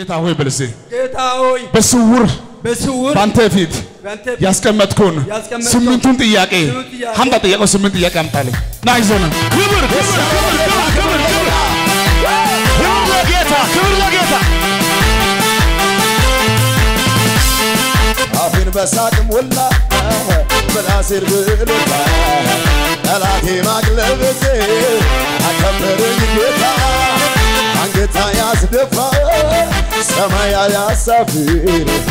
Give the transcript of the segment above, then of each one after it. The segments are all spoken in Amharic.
ጌታ ሆይ በልሴ ጌታ ሆይ በስውር በስውር ባንተ ፊት በአንተ ፊት ያስቀመጥኩን ያስቀመጥከውን ስምንቱን ጥያቄ ስምንት ጥያቄ ሀምጣ ጥያቄው ስምንት ጥያቄ አምጣልኝ ና ይዞነ ክብር ክብር ክብር ክብር ክብር ክብር ክብር ለጌታ ክብር ለጌታ አፌን በሳቅ ሞላ ምላሴን ብሎታ ጠላቴ ማቅለብሴ አከበረኝ ጌታ አንገታ ያስደፋ ሰማይ ያሳፍር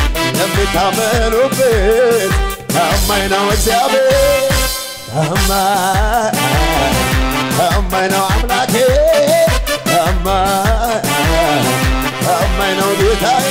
የሚታመኑበት ታማኝ ነው እግዚአብሔር ታማኝ ታማኝ ነው አምላኬ ታማኝ ታማኝ ነው ጌታዬ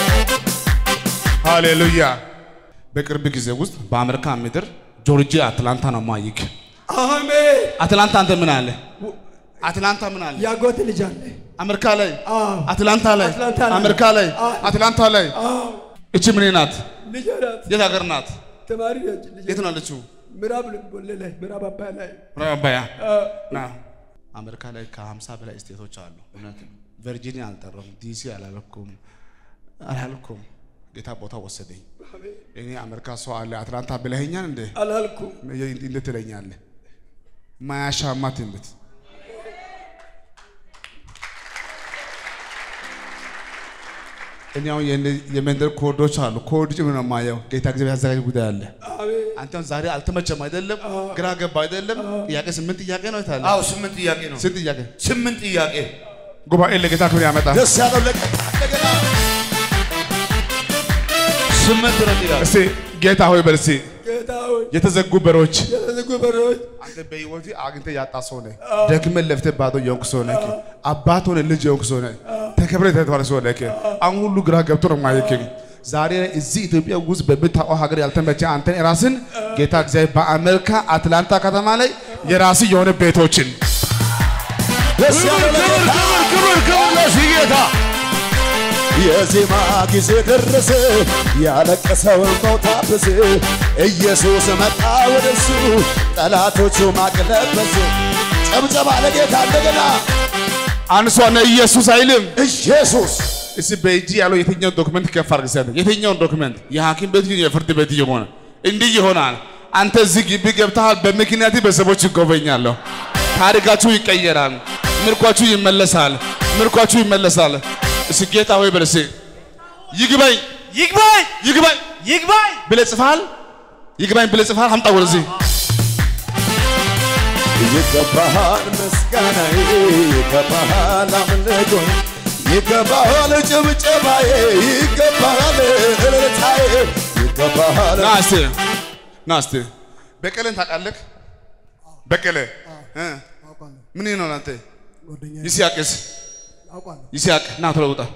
ሃሌሉያ በቅርብ ጊዜ ውስጥ በአሜሪካ ምድር ጆርጂያ አትላንታ ነው ማይክ አሜን አትላንታ አንተ ምን አለ አትላንታ ምን አለ ያጎት ልጅ አለ አሜሪካ ላይ አዎ አትላንታ ላይ አትላንታ ላይ። አሜሪካ ላይ አዎ። አትላንታ ላይ አዎ እቺ ምን ናት ልጅ ናት የት ሀገር ናት ተማሪ ነች ልጅ የት ነው ያለችው ምዕራብ ቦሌ ላይ ምዕራብ አባያ ላይ ራባያ አዎ። ና አሜሪካ ላይ ከ50 በላይ ስቴቶች አሉ እውነት ነው ቨርጂኒያ አልጠራም ዲሲ አላለኩም አላልኩም ጌታ ቦታ ወሰደኝ እኔ አሜሪካ ሰው አለ አትላንታ ብለኸኛል እንዴ አላልኩም እንዴት ትለኛለህ ማያሻማ ትንቢት እኔ አሁን የእነ- የመንደር ኮዶች አሉ ኮድ ጭምር ነው የማየው ጌታ ጊዜ ያዘጋጅ ጉዳይ አለ አሜን አንተ አሁን ዛሬ አልተመቸም አይደለም ግራ ገባ አይደለም ጥያቄ ስምንት ጥያቄ ነው ይታለ አዎ ስምንት ጥያቄ ነው ስንት ጥያቄ ስምንት ጥያቄ ጉባኤ ለጌታ ክብር ያመጣል ደስ ያለው ለቀ እንደገና ስምንት ነው ጥያቄ እስቲ ጌታ ሆይ በል እስቲ ጌታ ሆይ የተዘጉ በሮች የተዘጉ በሮች አንተ በህይወት አግኝተህ ያጣ ሰው ነህ። ደክመህ ለፍተህ ባዶ የሆንክ ሰው ነህ። አባት ሆነህ ልጅ የሆንክ ሰው ነህ። ተከብረህ የተተዋለ ሰው ነህ። አሁን ሁሉ ግራ ገብቶ ነው ማየክ። ዛሬ እዚህ ኢትዮጵያ ውስጥ በምታውቀው ሀገር ያልተመቸ አንተን ራስን ጌታ እግዚአብሔር በአሜሪካ አትላንታ ከተማ ላይ የራስ የሆነ ቤቶችን ደስ ያለው ክብር ለጌታ ክብር ክብር ክብር ለዚህ ጌታ የዜማ ጊዜ ደረሰ ያለቀሰው እንባው ታበሰ ኢየሱስ መጣ ወደሱ ጠላቶቹ ማቅለበሱ ጨብጨባ ለጌታ እንደገና አንሷነ ኢየሱስ አይልም። ኢየሱስ እስቲ በእጅ ያለው የትኛውን ዶክመንት ከፍ አድርግ ሰጥ የትኛውን ዶክመንት የሐኪም ቤት ይሁን የፍርድ ቤት ይሆን እንዲህ ይሆናል። አንተ እዚህ ግቢ ገብተሃል። በምክንያት ቤተሰቦች ይጎበኛለሁ። ታሪካችሁ ይቀየራል። ምርኳችሁ ይመለሳል። ምርኳችሁ ይመለሳል። እስቲ ጌታ ሆይ በል እስቲ ይግባኝ ይግባኝ ይግባኝ ይግባኝ ብለህ ጽፈሃል። ይግባኝ ብለህ ጽፈሃል። አምጣ ወደዚህ ይገባሃል ምስጋናዬ ይገባሃል አምልኮዬ ይገባሃል ጭብጨባዬ ይገባሃል እልልታዬ ይገባሃል ና እስቲ ና እስቲ በቀለን ታውቃለህ? በቀለ እ ምን ነው አንተ ይስያቅስ ይስያቅ ና ቶሎ ውጣ።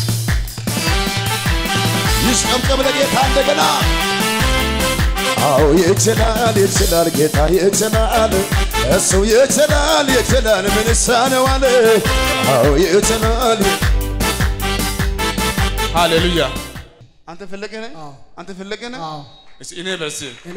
ይሽቀምቀም ለጌታ እንደገና አዎ ይችላል ይችላል ጌታ ይችላል እሱ ይችላል ይችላል ምን ይሳነዋል አዎ ይችላል ሃሌሉያ። አንተ ፈለገ ነህ? አንተ ፈለገ ነህ? እስቲ እኔ በርስ እኔ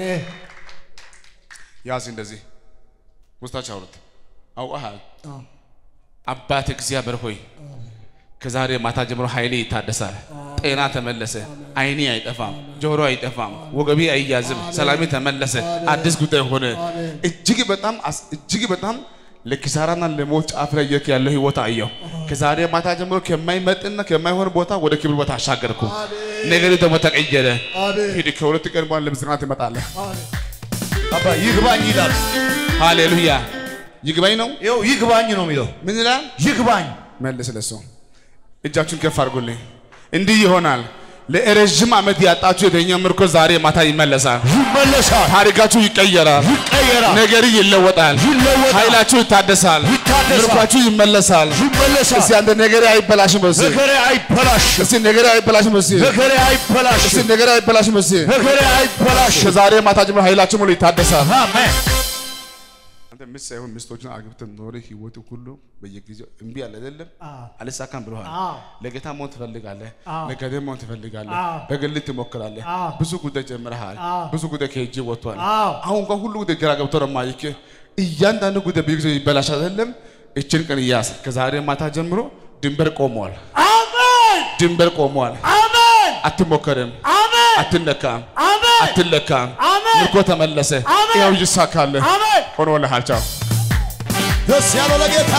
ያዝ እንደዚህ ውስጣች አውርት አውቀሃል። አባት እግዚአብሔር ሆይ ከዛሬ ማታ ጀምሮ ኃይሌ ይታደሳል፣ ጤና ተመለሰ፣ አይኔ አይጠፋም፣ ጆሮ አይጠፋም፣ ወገቤ አይያዝም፣ ሰላሜ ተመለሰ፣ አዲስ ጉዳይ ሆነ። እጅግ በጣም አስ- እጅግ በጣም ለኪሳራና ለሞት ጫፍ ላይ የክ ያለው ህይወት አየሁ። ከዛሬ ማታ ጀምሮ ከማይመጥና ከማይሆን ቦታ ወደ ክብር ቦታ አሻገርኩ። ነገር ደግሞ ተቀየረ። ሂድ፣ ከሁለት ቀን በኋላ ለምስጋና ትመጣለህ። አባ ይግባኝ ይላል ሃሌሉያ። ይግባኝ ነው። ይኸው ይግባኝ ነው የሚለው ምን ይላል? ይግባኝ መልስ ለሱ እጃችሁን ከፍ አድርጉልኝ። እንዲህ ይሆናል። ለረዥም ዓመት ያጣችሁ የተኛ ምርኮ ዛሬ ማታ ይመለሳል። ይመለሳል ታሪካችሁ ይቀየራል። ይቀየራል ነገር ይለወጣል። ይለወጣል። ኃይላችሁ ይታደሳል። ይታደሳል። ምርኳችሁ ይመለሳል። ይመለሳል እስቲ አንተ ነገር አይበላሽም በስ ነገሬ አይበላሽም እስቲ ነገር አይበላሽም በስ ነገሬ እስቲ አይበላሽም ነገር አይበላሽም በስ ነገሬ አይበላሽም ከዛሬ ማታ ጀምሮ ኃይላችሁ ሙሉ ይታደሳል። አሜን አንተ ሚስት ሳይሆን ሚስቶችን አግብተን ኖረ ህይወት ሁሉ በየጊዜው እምቢ አለ አይደለም አልሳካም ብለዋል። ለጌታ መሆን ትፈልጋለህ፣ ለገደ መሆን ትፈልጋለህ፣ በግል ትሞክራለህ። ብዙ ጉዳይ ጀምረሃል፣ ብዙ ጉዳይ ከእጅ ወጥቷል። አሁን እንኳን ሁሉ ጉዳይ ግራ ገብቶ ነው የማይክ እያንዳንዱ ጉዳይ በጊዜው ይበላሻል አይደለም። እችን ቀን እያስ ከዛሬ ማታ ጀምሮ ድንበር ቆመዋል። አሜን ድንበር ቆሟል። አሜን አትሞከርም፣ አሜን አትነካም፣ አሜን አትለካም። አሜን ምርኮ ተመለሰ። አሜን። ያው ይሳካልህ። አሜን ሆኖልሃል። ቻው ደስ ያለው ለጌታ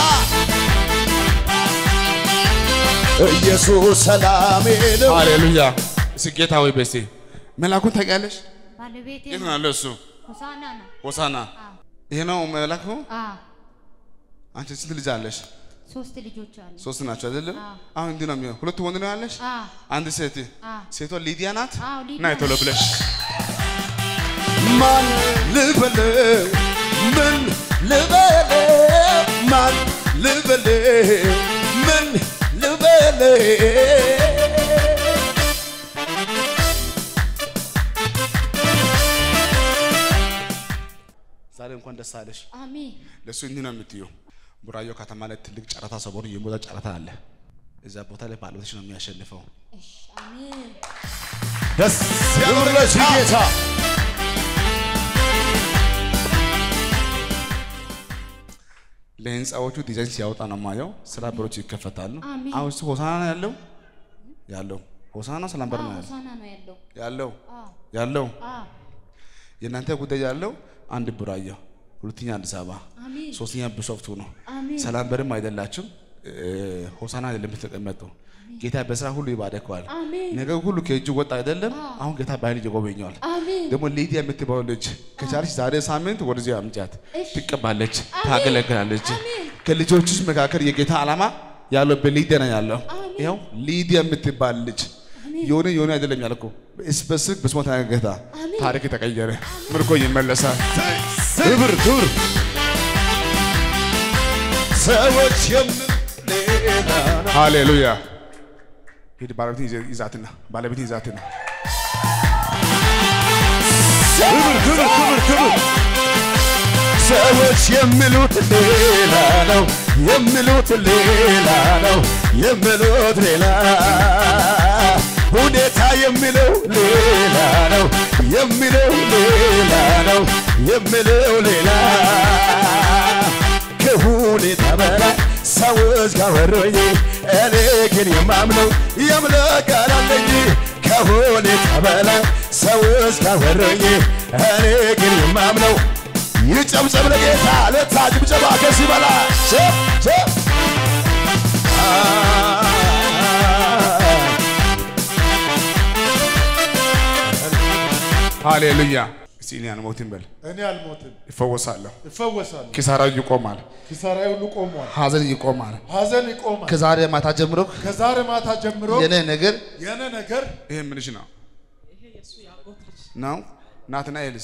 ኢየሱስ ሰላሜ ነው። ሃሌሉያ። እስኪ ጌታ ወይ በስቲ መላኩን ታውቂያለሽ? ባለቤቴ የት ነው። ነው ያለው እሱ? ሆሳና ነው። ሆሳና ይሄ ነው መላኩ። አዎ አንቺ ስንት ልጅ አለሽ? ሶስት ልጆች አሉ። ሶስት ናቸው አይደለም? አዎ። አሁን እንዲህ ነው የሚሆን። ሁለቱ ወንድ ነው ያለሽ? አዎ አንድ ሴት። አዎ ሴቷ ሊዲያ ናት። አዎ ሊዲያ ናይ ቶሎ ብለሽ ማን ልበል ምን ልበል ማን ልበል ምን ልበል ዛሬ እንኳን ደስ አለሽ። አሜን ለእሱ እንዲህ ነው የምትየው። ቡራዮ ከተማ ላይ ትልቅ ጨረታ ሰሞኑ የሞታ ጨረታ አለ። እዛ ቦታ ላይ ባለቤትሽ ነው የሚያሸንፈው። እሺ አሜን ደስ ያለው ለዚህ ጌታ ለህንፃዎቹ ዲዛይን ሲያወጣ ነው የማየው። ስራ በሮች ይከፈታሉ። አሜን። አሁን እሱ ሆሳና ነው ያለው ያለው ሆሳና ሰላም በር ነው ያለው ሆሳና ነው ያለው። ያለው አዎ ያለው አዎ የእናንተ ጉዳይ ያለው አንድ ቡራዮ፣ ሁለተኛ አዲስ አበባ፣ አሜን ሶስተኛ ቢሾፍቱ ነው። አሜን ሰላም በርም አይደላችሁም። ሆሳና አይደለም የምትቀመጡ። ጌታ በስራ ሁሉ ይባረከዋል። አሜን ነገር ሁሉ ከእጁ ወጣ አይደለም። አሁን ጌታ በኃይል ይጎበኘዋል። አሜን ደግሞ ሊዲያ የምትባለው ልጅ ከቻለች ዛሬ ሳምንት ወደዚህ አምጫት። እሺ። ትቀባለች፣ አሜን። ታገለግላለች። አሜን። ከልጆችሽ መካከል የጌታ ዓላማ ያለው በሊዲያ ነው ያለው። አሜን። ይኸው ሊዲያ የምትባል ልጅ የሆነ የሆነ አይደለም ያልኩ ስፔሲፊክ በስሟ ተናገረ ጌታ። አሜን። ታሪክ ተቀየረ፣ ምርኮ ይመለሳል። ክብር ክብር ሰዎች የምን ሌላ ነው ሃሌሉያ። ሂድ ባለቤትን ይዘ- ይዛትና ባለቤትን ይዛትና ክብር ክብር ክብር ክብር ሰዎች የሚሉት ሌላ ነው የሚሉት ሌላ ነው የሚሉት ሌላ ሁኔታ የሚለው ሌላ ነው የሚለው ሌላ ነው የሚለው ሌላ ከሁኔታ በላይ ሰዎች ጋር ወሮኝ እኔ ግን የማምነው የአምላክ ቃል አለኝ ከሁኔታ በላይ ሰዎች ጋር ወሮኝ እኔ ግን የማምነው ይጨብጨብ ለጌታ ለታ ጭብጨባ ከዚህ በላይ ሸ- ሸ- ሃሌሉያ። እስቲ እኔ አልሞትም በል፣ እኔ አልሞትም፣ ይፈወሳለሁ። እፈወሳለሁ። ኪሳራው ይቆማል፣ ኪሳራዬ ሁሉ ቆሟል፣ ሀዘን ይቆማል። ሀዘን ይቆማል። ከዛሬ ማታ ጀምሮ ከዛሬ ማታ ጀምሮ የኔ ነገር የኔ ነገር ይሄ ምንሽ ነው ነው ናትናኤልስ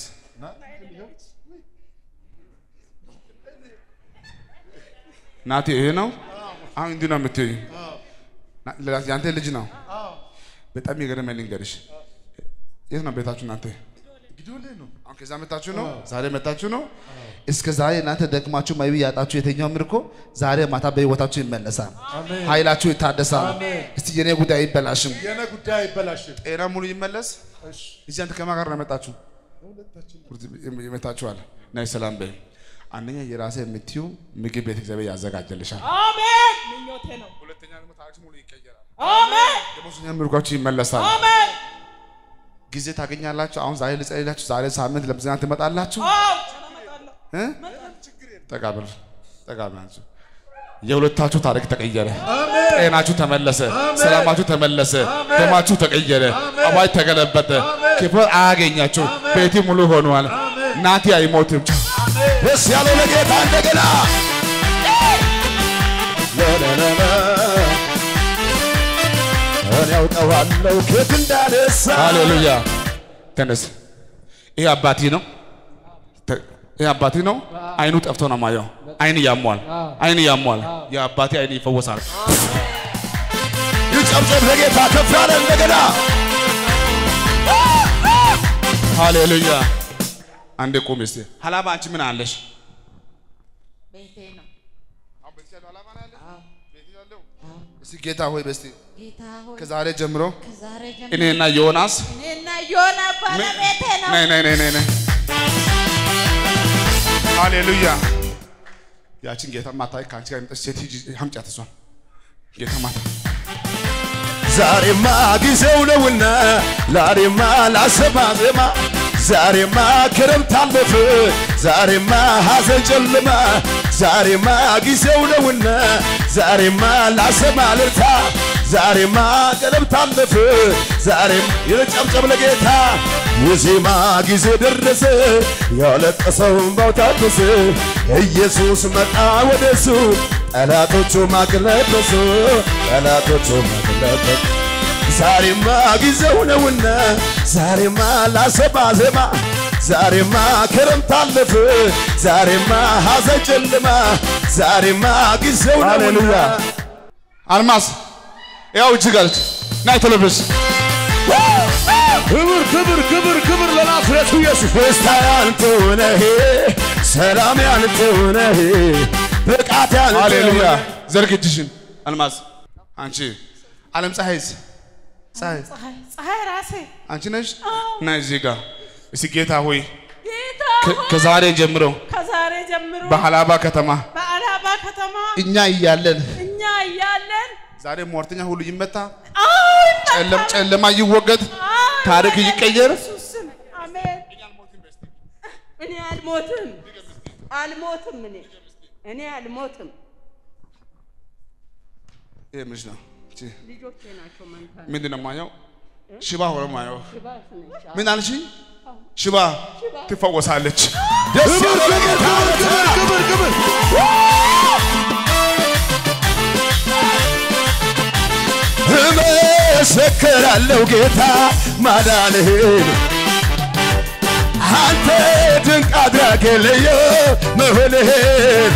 ናቲ ይሄ ነው። አሁን እንዲህ ነው የምትይኝ። ና- ሌላ- ያንተ ልጅ ነው። በጣም የገረመኝ ልንገርሽ። የት ነው ቤታችሁ እናንተ? ግዱልህ ነው። አሁን ከዛ መታችሁ ነው? ዛሬ መታችሁ ነው? እስከ ዛሬ እናንተ ደክማችሁ ማይቢ ያጣችሁ የተኛው ምርኮ ዛሬ ማታ በህይወታችሁ ይመለሳል። አሜን። ኃይላችሁ ይታደሳል። አሜን። እስቲ የኔ ጉዳይ አይበላሽም። የኔ ጉዳይ አይበላሽም። ጤና ሙሉ ይመለስ። እሺ፣ እዚህ አንተ ከማን ጋር ነው የመጣችሁ? ይመታችኋል። ናይ ሰላም በይ። አንደኛ የራሴ የምትዩ ምግብ ቤት እግዚአብሔር ያዘጋጀልሻል። አሜን ምኞቴ ነው። ሁለተኛ ደግሞ ታሪክ ሙሉ ይቀየራል። አሜን ደግሞ ሶስተኛ ምርኳችሁ ይመለሳል። አሜን። ጊዜ ታገኛላችሁ። አሁን ዛሬ ልጸልላችሁ። ዛሬ ሳምንት ለምዝናት ትመጣላችሁ። አዎ እመጣለሁ። እ? ጠጋ በል ጠጋ በላችሁ። የሁለታችሁ ታሪክ ተቀየረ። ጤናችሁ ተመለሰ። ሰላማችሁ ተመለሰ። ደማችሁ ተቀየረ። አዋጅ ተገለበጠ። ክብር አያገኛችሁ። ቤቴ ሙሉ ሆኗል። ናቲ አይሞትም። ደስ ያለው ለጌታ እንደገና ለለለለ እኔ ያውቀዋለሁ ከየት እንዳነሳ ሃሌሉያ። ተነስ። ይሄ አባቴ ነው። ተ- ይሄ አባቴ ነው። አይኑ ጠፍቶ ነው ማየው። አይን ያሟል። አይን ያሟል። የአባቴ አይን ይፈወሳል። ይጨብጨብ ለጌታ ከፍ ያለ እንደገና ሃሌሉያ። አንዴ ቁም እስቲ። ሀላባ አንቺ ምን አለሽ? ቤቴ ነው። እስቲ ጌታ ሆይ በስቲ ጌታ ሆይ ከዛሬ ጀምሮ ከዛሬ ጀምሮ እኔና ዮናስ እኔና ዮና ባለቤቴ ነው። ነይ ነይ ነይ ነይ ነይ። ሃሌሉያ። ያችን ጌታ ማታ ከአንቺ ጋር የመጣች ሴት ሂጂ አምጫት እሷን ጌታ ማታ ዛሬማ ጊዜው ነውና ዛሬማ ላሰማ ዜማ ዛሬማ ክረምት አለፈ ዛሬማ ሐዘን ጨለማ ዛሬማ ጊዜው ነውና ዛሬማ ላሰማ ልልታ ዛሬማ ክረምት አለፈ ዛሬም የጨብጨብ ለጌታ የዜማ ጊዜ ደረሰ ያለቀሰው እንባው ታበሰ ኢየሱስ መጣ ወደሱ ጠላቶቹ ማቅለበሱ ጠላቶቹ ማቅለበሱ ዛሬማ ጊዜው ነውና ዛሬማ ላሰማ ዜማ ዛሬማ ክረምት አለፈ ዛሬማ ሐዘን ጨለማ ዛሬማ ጊዜው ነውና አልማዝ ያው እጅግ አለች ናይ ቶሎ ብለሽ ክብር ክብር ክብር ክብር ለናዝሬቱ ኢየሱስ ደስታ ያንተ ነህ ሰላም ያንተ ነህ ብቃት ያንተ ሃሌሉያ ነህ ዘርግ እጅሽን አልማዝ አንቺ ዓለም ፀሐይስ ፀሐይ ፀሐይ ፀሐይ ራሴ አንቺ ነሽ ናይ እዚህ ጋር እስቲ ጌታ ሆይ ጌታ ከ- ሆይ፣ ከዛሬ ጀምሮ ከዛሬ ጀምሮ በሀላባ ከተማ በአላባ ከተማ እኛ እያለን እኛ እያለን ዛሬ ሟርተኛ ሁሉ ይመታ አዎ ጨለም ጨለማ ይወገድ አዎ፣ ታሪክ ይመጣል ይቀየር በኢየሱስ ስም አሜን። እኔ አልሞትም አልሞትም እኔ እኔ አልሞትም። ይሄ ምንሽ ነው እቺ ልጆቼ ናቸው መንታ ምንድን ነው ማየው ሽባ ሆነ ማየው ሽባት ነች። ምን አልሽ ሽባ ትፈወሳለች ደስ ያለው ለጌታ ክብር ክብር እመሰክራለሁ ጌታ ማዳንህን አንተ ድንቅ አድራጊ ልዩ መሆንህን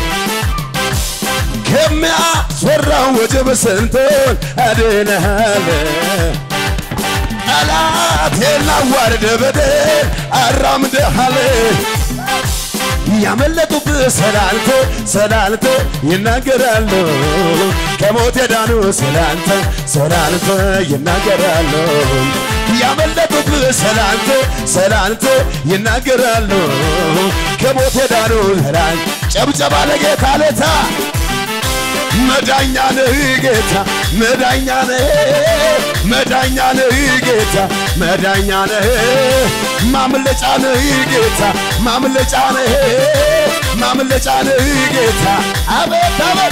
ከሚያስፈራው ወጀብ ስንቱን አድነሃል ጠላቴን አዋርደ በደል አራምደሃል ያመለጡብህ ስላንተ ስላንተ ይናገራሉ ከሞት የዳኑ ስላንተ ስላንተ ይናገራሉ ያመለጡብህ ስላንተ ስላንተ ይናገራሉ ከሞት የዳኑ ስላንተ ጨብጨባ ለጌታ ለታ መዳኛ ነህ ጌታ መዳኛ ነህ መዳኛ ነህ ጌታ መዳኛ ነህ ማምለጫ ነህ ጌታ ማምለጫ ነህ ማምለጫ ነህ ጌታ አቤት አቤት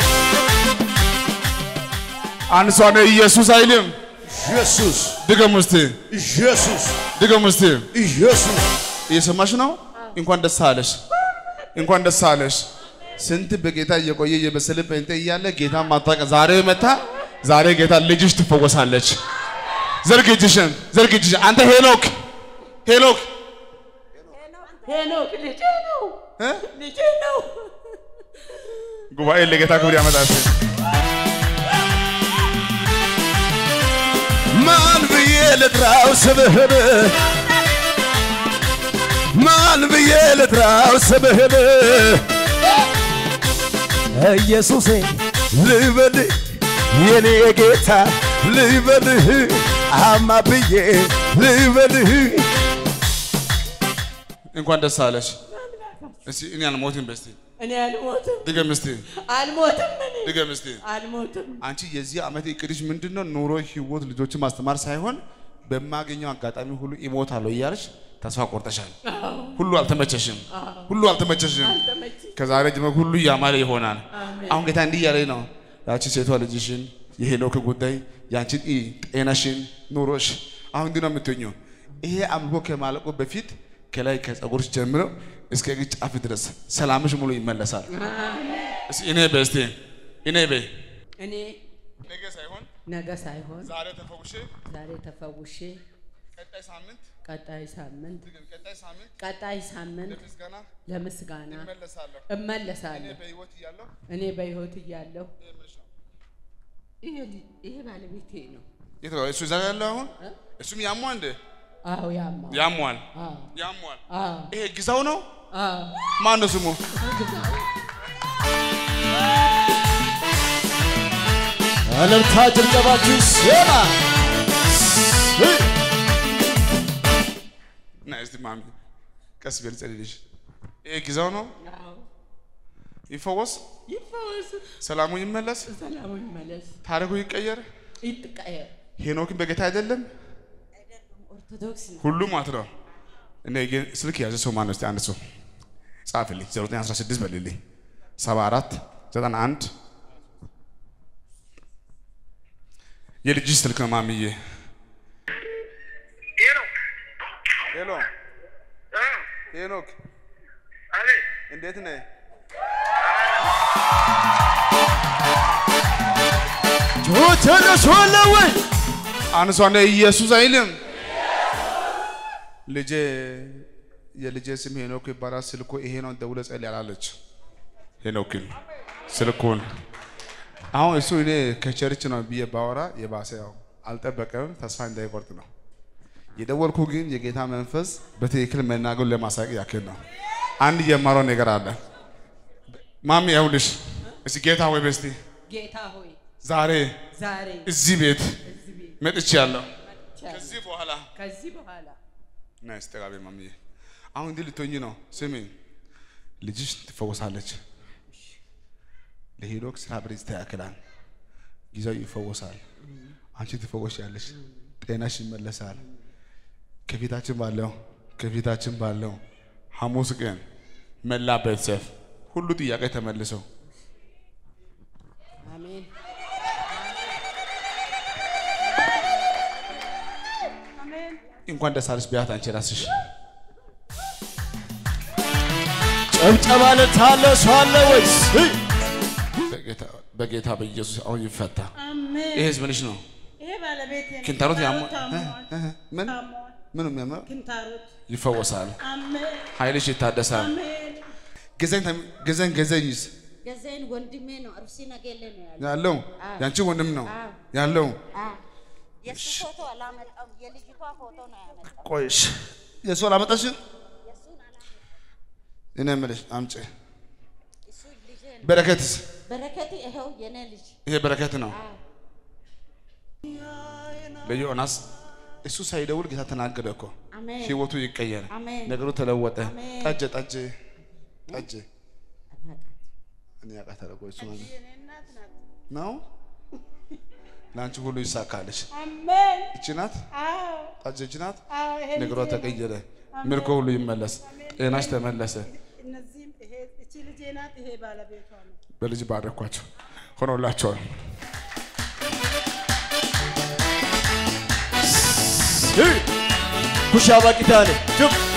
አንድ ሰው ነው ኢየሱስ አይልም ኢየሱስ ድገም እስቲ ኢየሱስ ድገም እስቲ ኢየሱስ እየሰማሽ ነው እንኳን ደስ አለሽ እንኳን ደስ አለሽ ስንት በጌታ እየቆየ እየበሰለ ጴንጤ እያለ ጌታ ማታቀ ዛሬ መታ ዛሬ ጌታ ልጅሽ ትፈወሳለች ዘርግ እጅሽን ዘርግ እጅሽን አንተ ሄኖክ ሄኖክ ሄኖክ ልጄ ነው እ? ልጄ ነው። ጉባኤ ለጌታ ክብር ያመጣል ማን ብዬ ልጥራው ስምህን ማን ብዬ ልጥራው ስምህን ኢየሱሴ ልበልህ የኔ ጌታ ልበልህ አማ ብዬ ልበልህ እንኳን ደስ አለሽ እስቲ እኔ አልሞትም በስቲ እኔ አልሞትም ድገም እስቲ አልሞትም እኔ ድገም እስቲ አልሞትም። አንቺ የዚህ ዓመት እቅድሽ ምንድን ነው? ኑሮ፣ ህይወት፣ ልጆችን ማስተማር ሳይሆን በማገኘው አጋጣሚ ሁሉ ይሞታለሁ እያልሽ ተስፋ ቆርጠሻል። ሁሉ አልተመቸሽም፣ ሁሉ አልተመቸሽም። አልተመቸኝም። ከዛሬ ጀምሮ ሁሉ እያማረ ይሆናል። አሁን ጌታ እንዲህ እያለኝ ነው፣ ያቺ ሴቷ ልጅሽን፣ የሄኖክ ጉዳይ፣ ያንቺን ኢ ጤናሽን፣ ኑሮሽ አሁን እንዲህ ነው የምትኙ። ይሄ አምልኮ ከማለቁ በፊት ከላይ ከጸጉርሽ ጀምሮ እስከ እግር ጫፍ ድረስ ሰላምሽ ሙሉ ይመለሳል። እስኪ እኔ በይ እስቲ እኔ በይ እኔ ነገ ሳይሆን ነገ ሳይሆን ዛሬ ተፈውሼ ዛሬ ተፈውሼ ቀጣይ ሳምንት ቀጣይ ሳምንት ቀጣይ ሳምንት ቀጣይ ሳምንት ለምስጋና ለምስጋና እመለሳለሁ። እመለሳለሁ። በህይወት እያለሁ እኔ በህይወት እያለሁ ይሄ ልጅ- ይሄ ባለቤቴ ነው። የት ነው እሱ እዛ ጋር ያለው አሁን? እሱም ያሟል እንደ አዎ ያማ ያሟል አዎ ያሟል። አዎ ይሄ ግዛው ነው። አዎ ማን ነው ስሙ? እልልታ ጭብጨባችሁ ይሰማ ና እስቲ ማሚ ቀስ በል ጸልልሽ። ይሄ ግዛው ነው። አዎ ይፈወስ፣ ይፈወስ፣ ሰላሙ ይመለስ፣ ሰላሙ ይመለስ። ታሪኩ ይቀየር። ይጥቀየር ሄኖክን በጌታ አይደለም ኦርቶዶክስ ነው። ሁሉም ማለት ነው። እኔ ግን ስልክ የያዘ ሰው ማነው? እስቲ አንድ ሰው ጻፍልኝ። 0916 በልልኝ 74 91 የልጅሽ ስልክ ነው ማሚዬ። ሄሎ ሄኖክ እንዴት ነህ? ተነሷለ ወይ አንሷነ ኢየሱስ አይልም። ልጄ የልጄ ስም ሄኖክ ይባላል። ስልኩ ይሄ ነው። ደውለ ጸልይ አላለች። ሄኖክን ስልኩን አሁን እሱ እኔ ከቸርች ነው ብዬ ባወራ የባሰ ያው አልጠበቀም። ተስፋ እንዳይቆርጥ ነው የደወልኩ። ግን የጌታ መንፈስ በትክክል መናገሩን ለማሳየቅ ያክል ነው። አንድ የማረው ነገር አለ። ማሚ ያውልሽ እስቲ ጌታ ወይ በስቲ ጌታ ሆይ ዛሬ ዛሬ እዚህ ቤት እዚህ ቤት መጥቻለሁ። መጥቻለሁ። ከዚህ በኋላ ከዚህ በኋላ ና ስተጋቤ ማምዬ አሁን እንዲህ ልትሆኚ ነው። ስሚ ልጅሽ ትፈወሳለች። ለሄኖክ ስራ ብር ይስተካከላል። ጊዜው ይፈወሳል። አንቺ ትፈወሻለሽ። ጤናሽ ይመለሳል። ከፊታችን ባለው ከፊታችን ባለው ሐሙስ ቀን መላ ቤተሰብ ሁሉ ጥያቄ ተመልሰው አሜን። እንኳን ደስ አለሽ ቢያት አንቺ ራስሽ ጨብጨባ ልታለ ሰው አለ ወይስ በጌታ- በጌታ በኢየሱስ አሁን ይፈታ። አሜን። ይሄ ምንሽ ነው? ይሄ ባለቤቴ ነው። ክንታሮት ያሞ ታሟል። ምን ታሟል። ምን የሚያመው ክንታሮት ይፈወሳል። አሜን ኃይልሽ ይታደሳል። አሜን። ገዘኝ ገዘኝ ገዘኝስ ገዛይን ወንድሜ ነው። አርሲ ነገሌ ነው ያለው። ያለው አዎ። ያንቺ ወንድም ነው አዎ። ያለው። አዎ። የእሱ ፎቶ አላመጣም። የልጅቷ ፎቶ ነው ያመጣው። ቆይሽ የእሱ አላመጣሽም? የእሱን አላመጣም። እኔ የምልሽ አምጪ። እሱ ልጄ ነው። በረከትስ በረከት ይኸው የኔ ልጅ። ይሄ በረከት ነው አዎ። ለዮናስ እሱ ሳይደውል ጌታ ተናገረ እኮ አሜን። ህይወቱ ይቀየር፣ አሜን። ነገሩ ተለወጠ። አሜን። ጠጅ ጠጅ ጠጅ እኔ ያውቃታለሁ እኮ እሱ ማለት የኔ እናት ናት። ነው። ለአንቺ ሁሉ ይሳካልሽ። አሜን። እቺ ናት አዎ ጠጅ እቺ ናት። አዎ ይሄ ነገሯ ልጄ ነው። ተቀየረ፣ ምርኮ ሁሉ ይመለስ፣ ጤናሽ ተመለሰ። እነዚህም ይሄ እቺ ልጄ ናት። ይሄ ባለቤቷ ነው። በልጅ ባረኳቸው ሆኖላቸዋል። ኩሻ ባቂታኔ ጭብ